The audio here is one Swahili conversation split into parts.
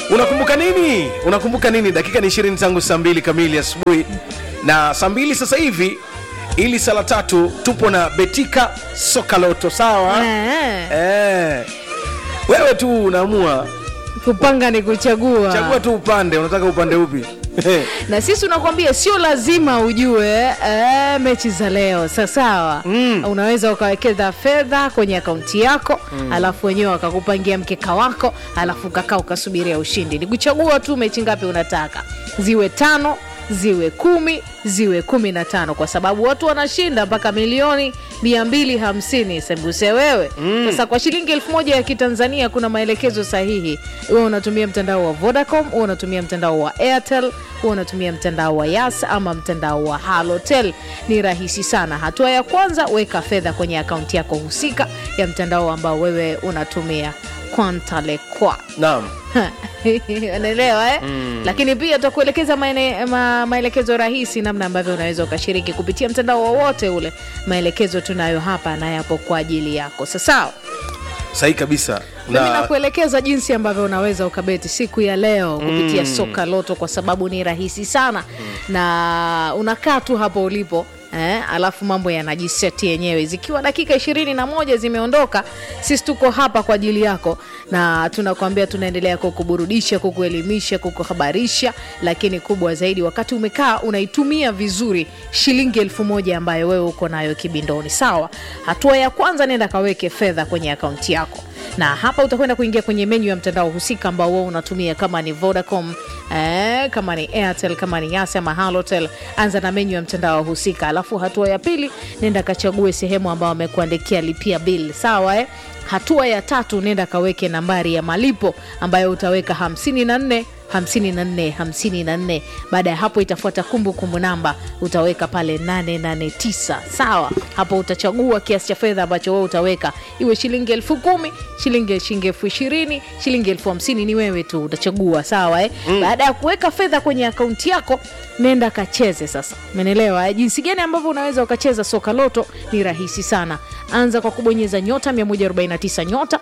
unakumbuka nini unakumbuka nini dakika ni ishirini tangu saa mbili kamili asubuhi na saa mbili sasa hivi ili saa la tatu tupo na betika sokaloto sawa Eh, eh. wewe tu unaamua kupanga ni kuchagua chagua tu upande unataka upande upi na sisi unakwambia sio lazima ujue eh, mechi za leo sawasawa Mm. unaweza ukawekeza fedha kwenye akaunti yako mm. alafu wenyewe wakakupangia mkeka wako alafu ukakaa ukasubiria ushindi ni kuchagua tu mechi ngapi unataka ziwe tano ziwe kumi ziwe kumi na tano kwa sababu watu wanashinda mpaka milioni mia mbili hamsini sembuse wewe mm. sasa kwa shilingi elfu moja ya kitanzania kuna maelekezo sahihi huwe unatumia mtandao wa vodacom huwe unatumia mtandao wa airtel huwe unatumia mtandao wa yas ama mtandao wa halotel ni rahisi sana hatua ya kwanza weka fedha kwenye akaunti yako husika ya mtandao ambao wewe unatumia kwantalekwa naam unaelewa eh? mm. lakini pia tutakuelekeza maene- ma, maelekezo rahisi namna ambavyo unaweza ukashiriki kupitia mtandao wowote ule maelekezo tunayo hapa na yapo kwa ajili yako sasawa sahi kabisa mimi na nakuelekeza jinsi ambavyo unaweza ukabeti siku ya leo kupitia Mm. soka loto kwa sababu ni rahisi sana na unakaa tu hapo ulipo Eh, alafu mambo yanajiseti yenyewe zikiwa dakika ishirini na moja zimeondoka sisi tuko hapa kwa ajili yako na tunakwambia tunaendelea kukuburudisha kukuelimisha kukuhabarisha lakini kubwa zaidi wakati umekaa unaitumia vizuri shilingi elfu moja ambayo wewe uko nayo kibindoni sawa hatua ya kwanza nenda kaweke fedha kwenye akaunti yako na hapa utakwenda kuingia kwenye menyu ya mtandao husika ambao wewe unatumia kama ni vodacom eh, kama ni airtel kama ni yas ama halotel anza na menyu ya mtandao husika alafu hatua ya pili nenda kachague sehemu ambao wamekuandikia lipia bill sawa eh? hatua ya tatu nenda kaweke nambari ya malipo ambayo utaweka 54 54 54 baada ya hapo itafuata kumbukumbu namba utaweka pale 889 sawa hapo utachagua kiasi cha fedha ambacho wewe utaweka iwe shilingi elfu kumi shilingi shilingi elfu ishirini shilingi elfu hamsini ni wewe tu utachagua sawa eh? mm. baada ya kuweka fedha kwenye akaunti yako nenda kacheze sasa menelewa eh? jinsi gani ambavyo unaweza ukacheza soka loto ni rahisi sana anza kwa kubonyeza nyota 149 nyota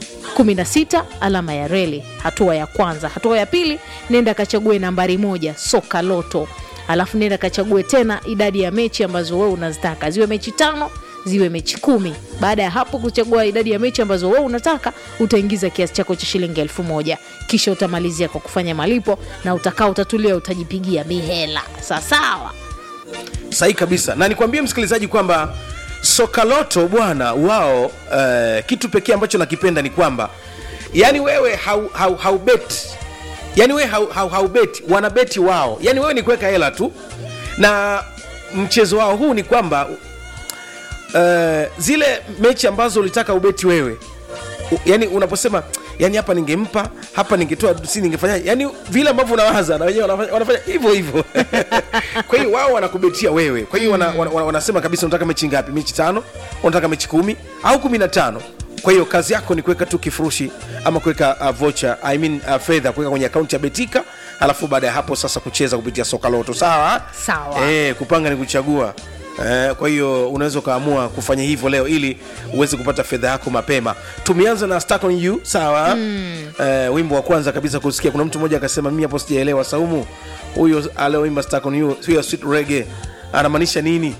16 alama ya reli hatua ya kwanza hatua ya pili nenda kachague nambari moja soka loto alafu nenda kachague tena idadi ya mechi ambazo wewe unazitaka ziwe mechi tano ziwe mechi kumi baada ya hapo kuchagua idadi ya mechi ambazo wewe unataka utaingiza kiasi chako cha shilingi elfu moja kisha utamalizia kwa kufanya malipo na utakaa utatulia utajipigia mihela sawasawa sahi kabisa na nikwambie msikilizaji kwamba sokaloto bwana wao uh, kitu pekee ambacho nakipenda ni kwamba yani wewe haubeti hau, hau haubeti. yani wewe haubeti hau, haubeti, wanabeti wao yani wewe ni kuweka hela tu na mchezo wao huu ni kwamba uh, zile mechi ambazo ulitaka ubeti wewe u- yani unaposema yani hapa ningempa hapa ningetoa si ningefanya yani vile ambavyo unawaza na wenyewe wanafanya, wanafanya hivyo hivyo kwa hiyo wao wanakubetia wewe kwa hiyo wana, wana, wana, wanasema kabisa unataka mechi ngapi mechi tano unataka mechi kumi au kumi na tano kwa hiyo kazi yako ni kuweka tu kifurushi ama kuweka uh, vocha I mean, uh, fedha kuweka kwenye akaunti ya betika alafu baada ya hapo sasa kucheza kupitia soka loto sawa Sawa. eh, kupanga ni kuchagua Eh, kwa hiyo unaweza ukaamua kufanya hivyo leo ili uweze kupata fedha yako mapema tumeanza na Stuck on you sawa mm. eh, wimbo wa kwanza kabisa kusikia kuna mtu mmoja akasema mimi hapo sijaelewa saumu huyo alioimba Stuck on you hiyo sweet reggae anamaanisha nini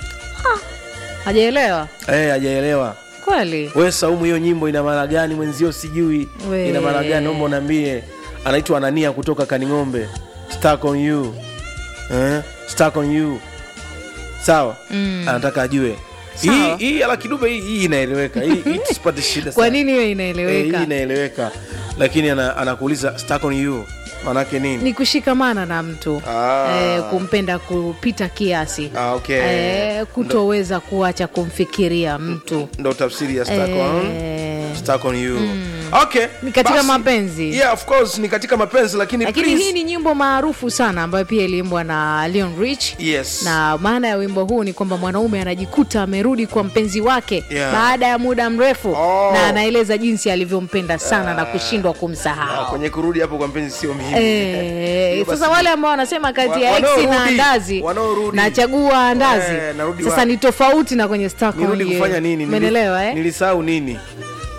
hajaelewa eh, hajaelewa kweli we saumu hiyo nyimbo ina maana gani mwenzio sijui We. ina maana gani naomba unaambie anaitwa anania kutoka kaning'ombe Stuck on you eh? Stuck on you sawa mm. anataka ajue hii Sawa. hii ala kidube hii, hii inaeleweka hii, hii tusipate shida kwa sana. nini hiyo Eh, hii inaeleweka inaeleweka lakini ana, anakuuliza stuck on you maanake nini ni kushikamana na mtu Ah. eh, kumpenda kupita kiasi Ah, okay. eh, kutoweza kuacha kumfikiria mtu ndo tafsiri ya stuck on, eh, stuck on you okay Ni katika basi. mapenzi. yeah, of course ni katika mapenzi lakini, lakini please- hii ni nyimbo maarufu sana ambayo pia iliimbwa na Leon Rich yes na maana ya wimbo huu ni kwamba mwanaume anajikuta amerudi kwa mpenzi wake Yeah. baada ya muda mrefu Oh. na anaeleza jinsi alivyompenda sana na kushindwa Ah, kumsahau kwenye kurudi hapo kwa mpenzi sio mimi Eh, Hiyo sasa basi- wale ambao wanasema kati ya Wa- ex na wanaorudi, andazi wanaorudi. nachagua andazi Eh, narudi sasa wapi? ni tofauti na kwenye Stockholm nirudi Year. kufanya nini Nili- Umeelewa, eh? nilisahau nini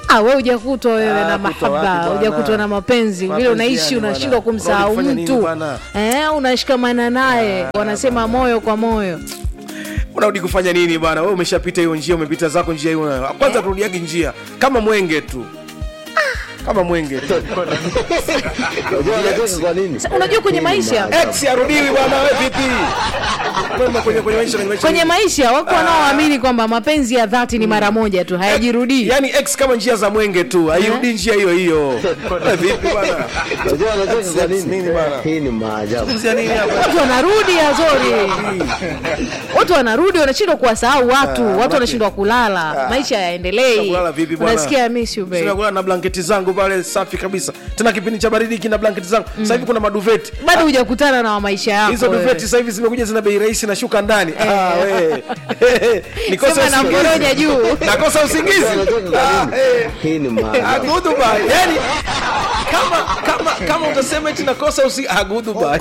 Ah, we hujakutwa wewe Ah, na kutwa wapi mahaba, bwana? hujakutwa na mapenzi vile Mapenzi unaishi, yani unashindwa bwana. kumsahau Unafanya nini mtu bwana? eh, unashikamana naye, wanasema moyo kwa moyo. unarudi kufanya nini bwana wewe umeshapita hiyo njia umepita zako njia hiyo kwanza turudiagi njia kama mwenge tu kama mwenge tu Unajua anacheka kwa nini? Sa- unajua kwenye Hii ni maisha maajabu. ex arudiwi bwana wewe vipi Kwema kwenye kwenye maisha kwenye maisha kwenye maisha wako wanaoamini kwamba mapenzi ya dhati ni mara moja tu hayajirudii. yani ex kama njia za mwenge tu hairudi njia hiyo hiyo Wewe vipi bwana Unajua anacheka kwa Nini nini? bwana? Hii ni maajabu. Zungumzia nini hapa Watu wanarudi Azori, watu wanarudi, wanashindwa kuwasahau watu, watu wanashindwa kulala, maisha yaendelei. Kulala vipi bwana? Unasikia I miss you Sina babe. kulala na blanketi zangu pale safi kabisa tena kipindi cha baridi kina blanketi zangu sasa hivi kuna maduveti Bado hujakutana na wa maisha yako hizo wewe. duveti sasa hivi zimekuja zina bei rahisi na shuka ndani Ah, we. Nikosa Sema na usingizi. mboroja juu. Unajua nakosa usingizi anacheka Ah, kwa nini? eh. Hii ni maajabu. aguduba yani kama kama kama utasema eti nakosa usi aguduba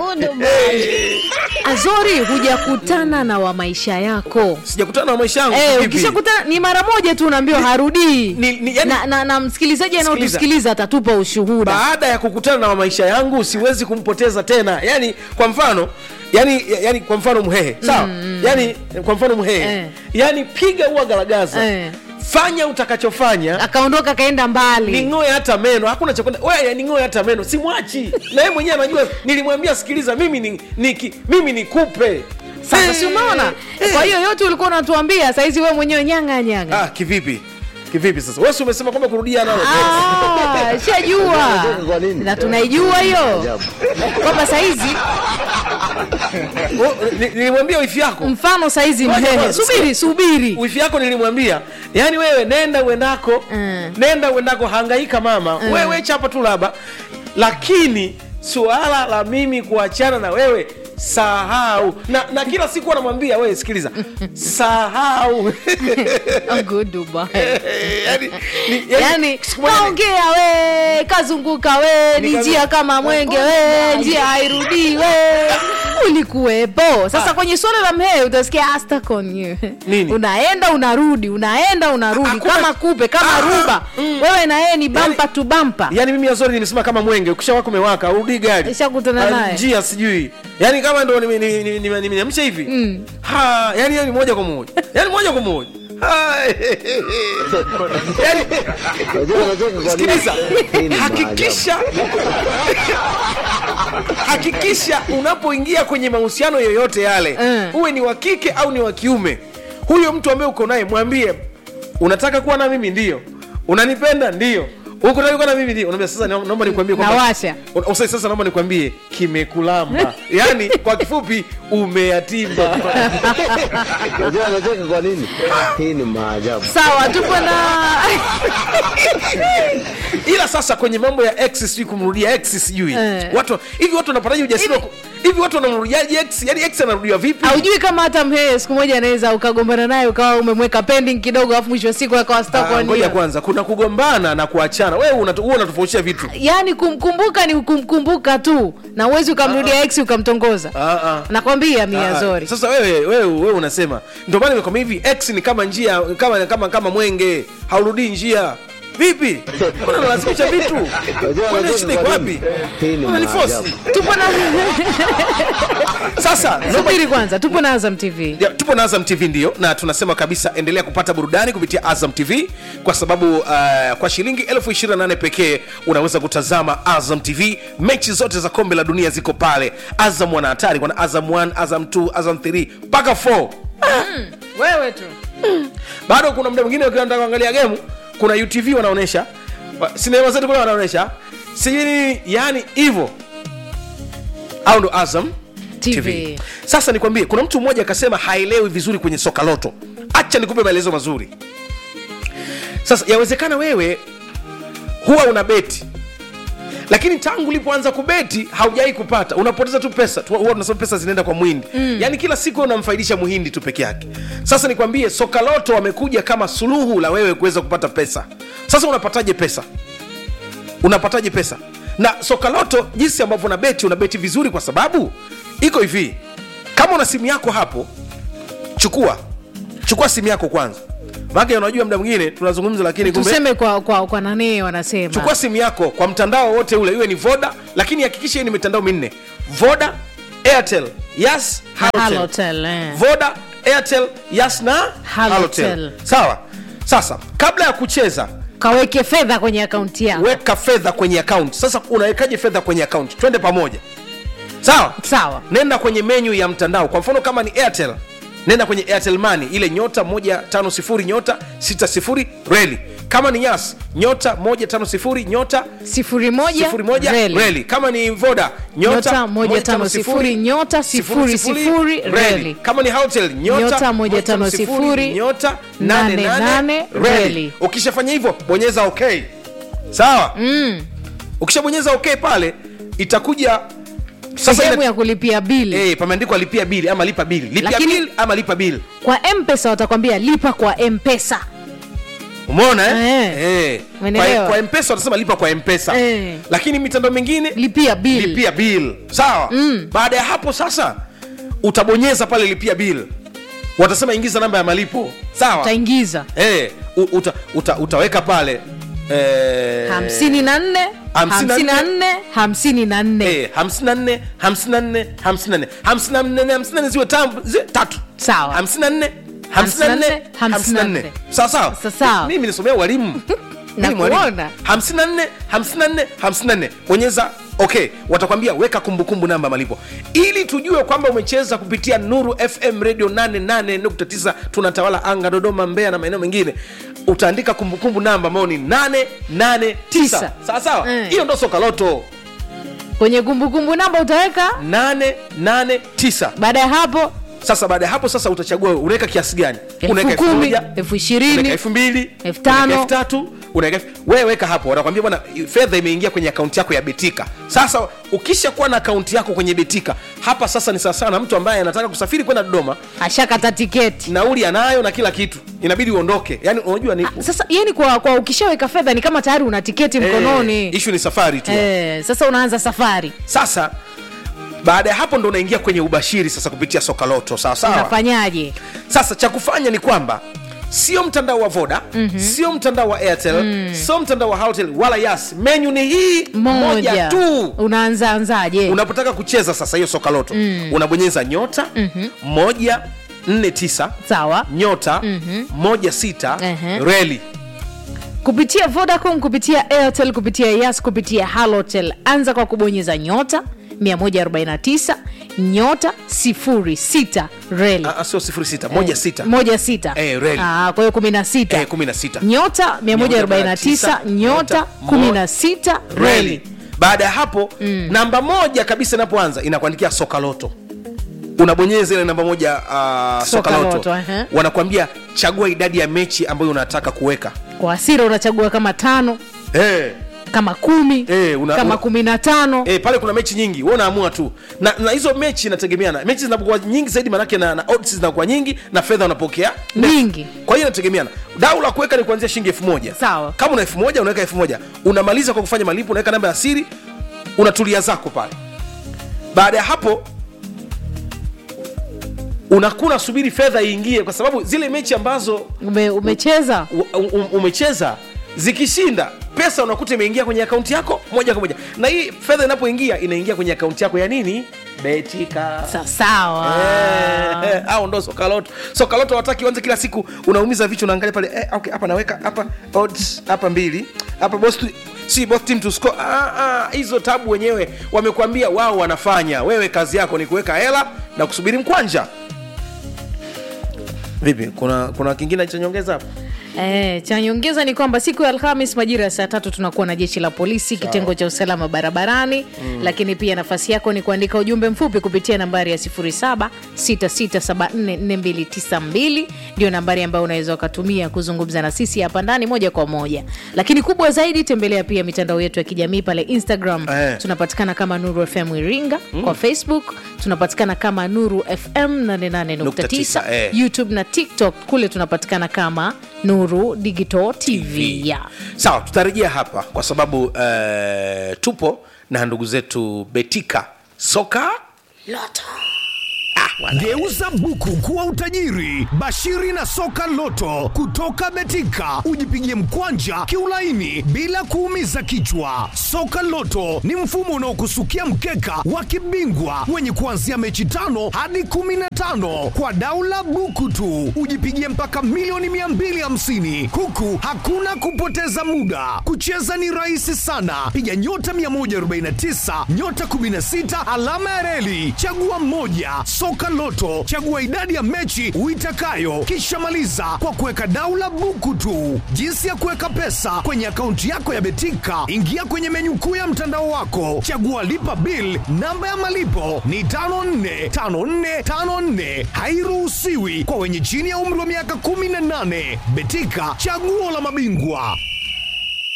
Azori, hujakutana na wa maisha yako. sijakutana na maisha yangu Eh, vipi? ukishakutana ni mara moja tu unaambiwa harudii ni- ni- yani- na, na, na msikilizaji anayotusikiliza atatupa ushuhuda baada ya kukutana na maisha yangu siwezi kumpoteza tena yani kwa mfano yani yani kwa mfano mhehe sawa yani kwa mfano mhehe Eh. yani piga huwa garagaza Eh. fanya utakachofanya akaondoka akaenda mbali ning'oe hata meno hakuna cha kwenda wewe ning'oe hata meno simwachi na yeye mwenyewe anajua nilimwambia sikiliza mimi ni, niki, mimi nikupe sasa si umeona kwa hiyo yote ulikuwa unatuambia saizi wewe mwenyewe nyanga nyanga ah, kivipi kivipi sasa wewe si umesema kwamba kurudia nalo Ah, shajua Unacheka kwa nini? na tunaijua hiyo Maajabu. kwamba saizi Wewe, ni- nilimwambia wifi yako mfano saizi Ngoja mhehe kwanza, subiri subiri wifi yako nilimwambia yani wewe nenda uendako Mm. nenda uendako hangaika mama Mm. wewe chapa tu laba lakini suala la mimi kuachana na wewe sahau na, na kila siku anamwambia wewe sikiliza sahau Oh, good Dubai. yani, ni, yani siku moja ni- kaongea we kazunguka we ni Nika- njia kama mwenge we njia hairudii we ulikuwepo sasa kwenye swala la mhee utasikia astakonye Nini? unaenda unarudi unaenda unarudi Hakuna- kama kupe kama Ah, ruba wewe na yeye ni bampa tu bampa yani mimi azori nimesema kama mwenge ukishawaka umewaka urudi gari Ishakutana Ah, naye. njia sijui yani kama ndo nimeniamsha nime, nime, nimeamsha hivi ha yani yani moja kwa moja yani moja kwa moja Ha, yani Unajua anacheka kwa nini? sikiliza Hii ni maajabu. hakikisha hakikisha unapoingia kwenye mahusiano yoyote yale Mm. uwe ni wa kike au ni wa kiume huyo mtu ambaye uko naye mwambie unataka kuwa na mimi ndio unanipenda ndio uko tayari kuwa na mimi ndio unaambia sasa naomba nikwambie kwamba- Nawasha. Una- usa- sasa naomba nikwambie kimekulamba yaani kwa kifupi umeyatimba Unajua anacheka kwa nini? Hii ni maajabu. sawa tupo na ila sasa kwenye mambo ya ex sijui kumrudia ex sijui Eh. watu hivi watu wanapataje ujasiri wa ku- hivi watu wanamrudiaje ex yani ex anarudiwa vipi haujui kama hata mhee siku moja anaweza ukagombana naye ukawa umemweka pending kidogo alafu mwisho wa siku akawa stuck Ah, on ngoja you. kwanza kuna kugombana na kuachana wewe unatu- huwa unatofautisha vitu yaani kumkumbuka ni kumkumbuka tu na uwezi ukamrudia ex ukamtongoza Ah, ah. nakwambia mia Ah, zori sasa wewe wewe wewe unasema ndio maana nimekwambia hivi ex ni kama njia kama kama kama mwenge haurudii njia vipi mbona unalazimisha vitu Unajua Kwani anacheka shida iko kwa wapi nini? Hii ni unanifosi maajabu. tupo na sasa naomba subiri kwanza tupo na azam tv Ya, tupo na azam tv ndio na tunasema kabisa endelea kupata burudani kupitia azam tv kwa sababu uh, kwa shilingi elfu 28 pekee unaweza kutazama azam tv mechi zote za kombe la dunia ziko pale azam wana hatari kuna azam 1 azam 2 azam 3 mpaka 4 wewe tu bado kuna muda mwingine ukiwa nataka kuangalia gemu kuna utv wanaonyesha Wa- sinema zetu kule wanaonyesha sijui nini yani hivyo au ndo azam TV. TV. Sasa nikwambie, kuna mtu mmoja akasema haelewi vizuri kwenye soka loto. Acha nikupe maelezo mazuri. Sasa yawezekana wewe huwa una beti lakini tangu ulipoanza kubeti haujawai kupata unapoteza tu pesa Tu- huwa tunasema pesa zinaenda kwa mwindi mm. yaani kila siku unamfaidisha muhindi tu peke yake sasa nikwambie soka loto wamekuja kama suluhu la wewe kuweza kupata pesa sasa unapataje pesa unapataje pesa na soka loto jinsi ambavyo unabeti unabeti vizuri kwa sababu iko hivi kama una simu yako hapo chukua chukua simu yako kwanza maake unajua muda mwingine tunazungumza lakini kumbe tuseme kwa kwa, kwa nani wanasema chukua simu yako kwa mtandao wote ule iwe ni voda lakini hakikisha hii ni mitandao minne voda airtel yas halotel. Halotel, eh. voda airtel yas na Halotel. halotel sawa sasa kabla ya kucheza kaweke fedha kwenye akaunti yako weka fedha kwenye account sasa unawekaje fedha kwenye account twende pamoja sawa sawa nenda kwenye menyu ya mtandao kwa mfano kama ni airtel nenda kwenye airtel money ile nyota 150 nyota 60 reli kama ni yas nyota 150 nyota sifuri moja sifuri moja reli. reli kama ni voda Nyota moja tano sifuri, nyota sifuri sifuri, reli. kama ni hotel Nyota nyota moja tano sifuri, nyota nane nane nane, nane reli. reli ukishafanya hivyo bonyeza ok sawa mm. ukishabonyeza ok pale itakuja sasa sehemu ina- ya kulipia bili Eh, pameandikwa lipia bili ama lipa bili lipia Lakini- bili ama lipa bili kwa mpesa watakwambia lipa kwa mpesa umeona eh? Eh. Eh. Umeelewa? kwa, kwa mpesa watasema lipa kwa mpesa Eh. lakini mitandao mingine lipia bili lipia bill sawa mm. baada ya hapo sasa utabonyeza pale lipia bill watasema ingiza namba ya malipo sawa utaingiza eh, u- uta, uta, utaweka pale eh, hamsini na nne hamsini na hamsini na nne. nne hamsini na nne eh, 54 54 54 54 54 ziwe tam- ziwe tatu Sawa. 54 54, 54 54. sawa sawa Sa- sawa. mimi nisomea walimu Mimi ni mwalimu. Nakuona. 54 54 54 bonyeza okay watakwambia weka kumbukumbu namba malipo ili tujue kwamba umecheza kupitia nuru fm radio 88.9 tunatawala anga dodoma mbeya na maeneo mengine utaandika kumbukumbu namba ambayo ni 889 Tisa. sawa sawa Eh. hiyo ndo sokaloto kwenye kumbukumbu namba utaweka 889 baada ya hapo sasa baada ya hapo sasa utachagua unaweka kiasi gani elfu unaweka elfu kumi moja elfu unaweka ishirini elfu mbili elfu tano. unaweka elfu tatu unaweka elfu- wewe weka hapo wanakwambia bwana fedha imeingia kwenye akaunti yako ya betika sasa ukisha kuwa na akaunti yako kwenye betika hapa sasa ni sawasawa na mtu ambaye anataka kusafiri kwenda dodoma ashakata tiketi nauli anayo na kila kitu inabidi uondoke yani unajua ni sasa yani kwa, kwa ukishaweka fedha ni kama tayari una tiketi mkononi eh, ishu ni safari tu eh, sasa unaanza safari sasa baada ya hapo ndo unaingia kwenye ubashiri sasa kupitia sokaloto sawa sawa unafanyaje sasa cha kufanya ni kwamba sio mtandao wa voda mm-hmm. sio mtandao wa airtel mm. sio mtandao wa hotel wala yas menyu ni hii moja, moja tu unaanza anzaje unapotaka kucheza sasa hiyo sokaloto mm. unabonyeza nyota mm-hmm. moja nne tisa sawa nyota mm-hmm. moja sita Ehe. reli kupitia vodacom kupitia airtel kupitia yas kupitia halotel anza kwa kubonyeza nyota 149 nyota 06 reli Ah, ah, sio sifuri sita moja sita moja sita Eh, reli. Ah, kwa hiyo kumi na sita Eh, kumi na sita. nyota 149 nyota 16 reli baada ya hapo mm. namba moja kabisa inapoanza inakuandikia sokaloto unabonyeza ile namba moja uh, sokaloto Sokaloto, ehe. wanakuambia chagua idadi ya mechi ambayo unataka kuweka kwa asira unachagua kama tano hey. kama kumi Eh, una- kama una- kumi na tano E, pale kuna mechi nyingi wewe unaamua tu na, na hizo mechi inategemeana mechi zinapokuwa nyingi zaidi manake na, na odds zinakuwa nyingi na fedha unapokea ndefu. Nyingi. kwa hiyo inategemeana dau la kuweka ni kuanzia shilingi elfu moja Sawa. kama una elfu moja unaweka elfu moja unamaliza kwa kufanya malipo unaweka namba ya siri unatulia zako pale baada ya hapo unakuwa unasubiri fedha iingie kwa sababu zile mechi ambazo Ume, umecheza u- u- umecheza zikishinda pesa unakuta imeingia kwenye akaunti yako moja kwa moja na hii fedha inapoingia inaingia kwenye akaunti yako ya nini betika Sa- sawa Eh, eh, au ndo sokaloto sokaloto wataki uanze kila siku unaumiza vichwa unaangalia pale eh, okay, hapa naweka hapa odds hapa mbili hapa boss to- si both team to score ah, ah, hizo tabu wenyewe wamekuambia wao wanafanya wewe kazi yako ni kuweka hela na kusubiri mkwanja vipi kuna kuna kingine cha nyongeza hapo Eh, cha nyongeza ni kwamba siku ya Alhamis majira ya saa tatu tunakuwa na jeshi la polisi kitengo cha usalama barabarani mm. Lakini pia nafasi yako ni kuandika ujumbe mfupi kupitia nambari ya 0766744292 ndio nambari ambayo unaweza ukatumia kuzungumza na sisi hapa ndani moja kwa moja. Lakini kubwa zaidi, tembelea pia mitandao yetu ya kijamii pale Instagram Eh. tunapatikana kama Nuru FM Iringa mm. Kwa Facebook tunapatikana kama Nuru FM 88.9 eh. youtube na tiktok kule tunapatikana kama nuru digital tv ya sawa tutarejea hapa kwa sababu eh, tupo na ndugu zetu betika soka loto ah. bwana. Geuza buku kuwa utajiri. Bashiri na soka loto kutoka Betika, ujipigie mkwanja kiulaini bila kuumiza kichwa. Soka loto ni mfumo unaokusukia mkeka wa kibingwa wenye kuanzia mechi tano hadi kumi na tano kwa daula buku tu, ujipigie mpaka milioni 250 huku hakuna kupoteza muda. Kucheza ni rahisi sana, piga nyota 149 nyota 16 alama ya reli, chagua mmoja. Soka Loto, chagua idadi ya mechi uitakayo, kisha maliza kwa kuweka daula buku tu. Jinsi ya kuweka pesa kwenye akaunti yako ya Betika, ingia kwenye menyu kuu ya mtandao wako, chagua lipa bill. Namba ya malipo ni 545454, hairuhusiwi kwa wenye chini ya umri wa miaka 18. Betika, chaguo la mabingwa.